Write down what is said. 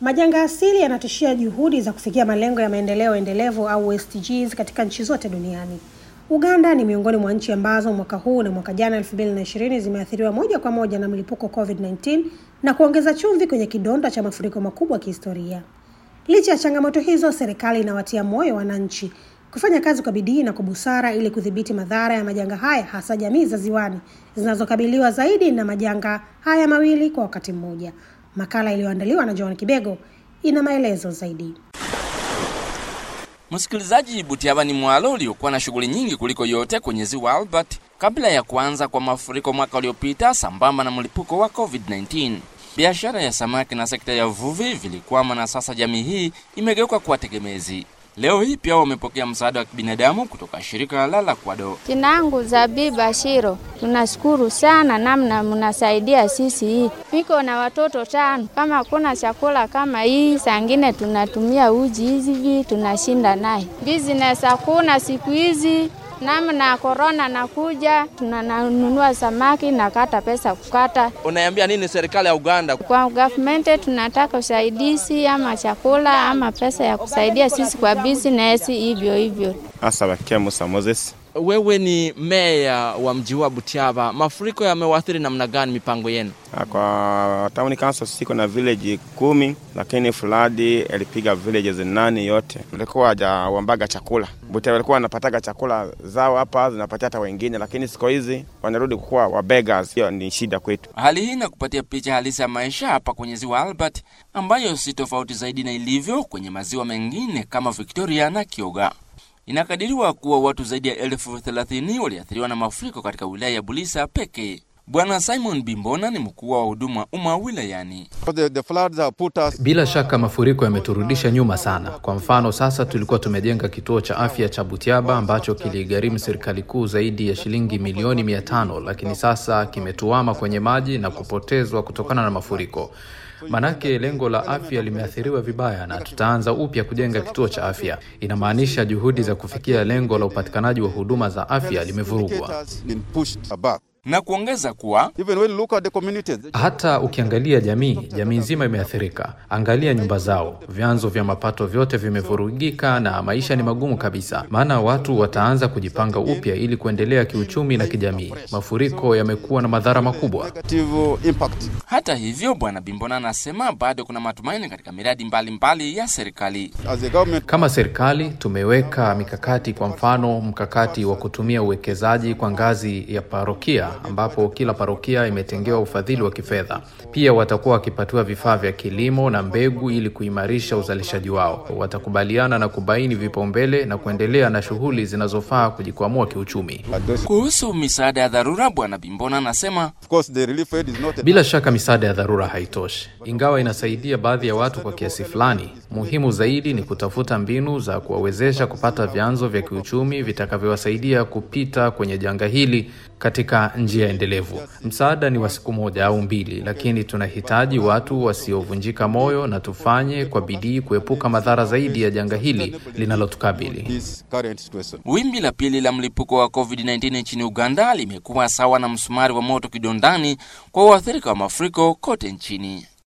Majanga asili yanatishia juhudi za kufikia malengo ya maendeleo endelevu au SDGs katika nchi zote duniani. Uganda ni miongoni mwa nchi ambazo mwaka huu na mwaka jana 2020 zimeathiriwa moja kwa moja na mlipuko COVID-19 na kuongeza chumvi kwenye kidonda cha mafuriko makubwa kihistoria. Licha ya changamoto hizo, serikali inawatia moyo wananchi kufanya kazi kwa bidii na kwa busara ili kudhibiti madhara ya majanga haya, hasa jamii za ziwani zinazokabiliwa zaidi na majanga haya mawili kwa wakati mmoja. Makala iliyoandaliwa na John Kibego ina maelezo zaidi. Msikilizaji, Butiaba ni mwalo uliokuwa na shughuli nyingi kuliko yote kwenye ziwa Albert kabla ya kuanza kwa mafuriko mwaka uliopita, sambamba na mlipuko wa COVID-19. Biashara ya samaki na sekta ya uvuvi vilikwama na sasa jamii hii imegeuka kuwa tegemezi. Leo hii pia wamepokea msaada wa kibinadamu kutoka shirika la Lakwado. Jina langu Zabiba Shiro. Tunashukuru sana namna mnasaidia sisi hii. Niko na watoto tano, kama kuna chakula kama hii, sangine tunatumia uji hizi hivi tunashinda naye. Business hakuna siku hizi namna korona nakuja, tunanunua samaki na kata pesa kukata. Unaiambia nini serikali ya Uganda? Kwa government tunataka usaidizi ama chakula ama pesa ya kusaidia sisi kwa business hivyo hivyo. Asabakia Musa Moses. Wewe ni meya wa mji wa Butiaba, mafuriko yamewaathiri namna gani mipango yenu? Kwa town council siko na village kumi, lakini flood ilipiga villages nane yote. Walikuwa hajawambaga chakula. Butiaba walikuwa wanapataga chakula zao hapa, zinapatia hata wengine, lakini siku hizi wanarudi kuwa wa beggars. Hiyo ni shida kwetu. Hali hii inakupatia picha halisi ya maisha hapa kwenye ziwa Albert, ambayo si tofauti zaidi na ilivyo kwenye maziwa mengine kama Victoria na Kyoga. Inakadiriwa kuwa watu zaidi ya elfu thelathini waliathiriwa na mafuriko katika wilaya ya Bulisa pekee. Bwana Simon Bimbona ni mkuu wa huduma umma wilayani. The, the floods have put us... Bila shaka mafuriko yameturudisha nyuma sana. Kwa mfano, sasa tulikuwa tumejenga kituo cha afya cha Butiaba ambacho kiligharimu serikali kuu zaidi ya shilingi milioni mia tano, lakini sasa kimetuama kwenye maji na kupotezwa kutokana na mafuriko. Manake lengo la afya limeathiriwa vibaya na tutaanza upya kujenga kituo cha afya. Inamaanisha juhudi za kufikia lengo la upatikanaji wa huduma za afya limevurugwa. Na kuongeza kuwa Even when you look at the communities, Hata ukiangalia jamii, jamii nzima imeathirika. Angalia nyumba zao, vyanzo vya mapato vyote vimevurugika na maisha ni magumu kabisa, maana watu wataanza kujipanga upya ili kuendelea kiuchumi na kijamii. Mafuriko yamekuwa na madhara makubwa. negative impact. hata hivyo, Bwana Bimbona anasema bado kuna matumaini katika miradi mbalimbali mbali ya serikali. As a government, Kama serikali tumeweka mikakati, kwa mfano mkakati wa kutumia uwekezaji kwa ngazi ya parokia, ambapo kila parokia imetengewa ufadhili wa kifedha. Pia watakuwa wakipatiwa vifaa vya kilimo na mbegu ili kuimarisha uzalishaji wao. Watakubaliana na kubaini vipaumbele na kuendelea na shughuli zinazofaa kujikwamua kiuchumi. address- Kuhusu misaada ya dharura, Bwana Bimbona anasema of course, the relief aid is not Bila shaka misaada ya dharura haitoshi, ingawa inasaidia baadhi ya watu kwa kiasi fulani. Muhimu zaidi ni kutafuta mbinu za kuwawezesha kupata vyanzo vya kiuchumi vitakavyowasaidia kupita kwenye janga hili katika njia endelevu. Msaada ni wa siku moja au mbili, lakini tunahitaji watu wasiovunjika moyo na tufanye kwa bidii kuepuka madhara zaidi ya janga hili linalotukabili. this current situation. wimbi la pili la mlipuko wa COVID-19 nchini Uganda limekuwa sawa na msumari wa moto kidondani kwa waathirika wa mafuriko kote nchini.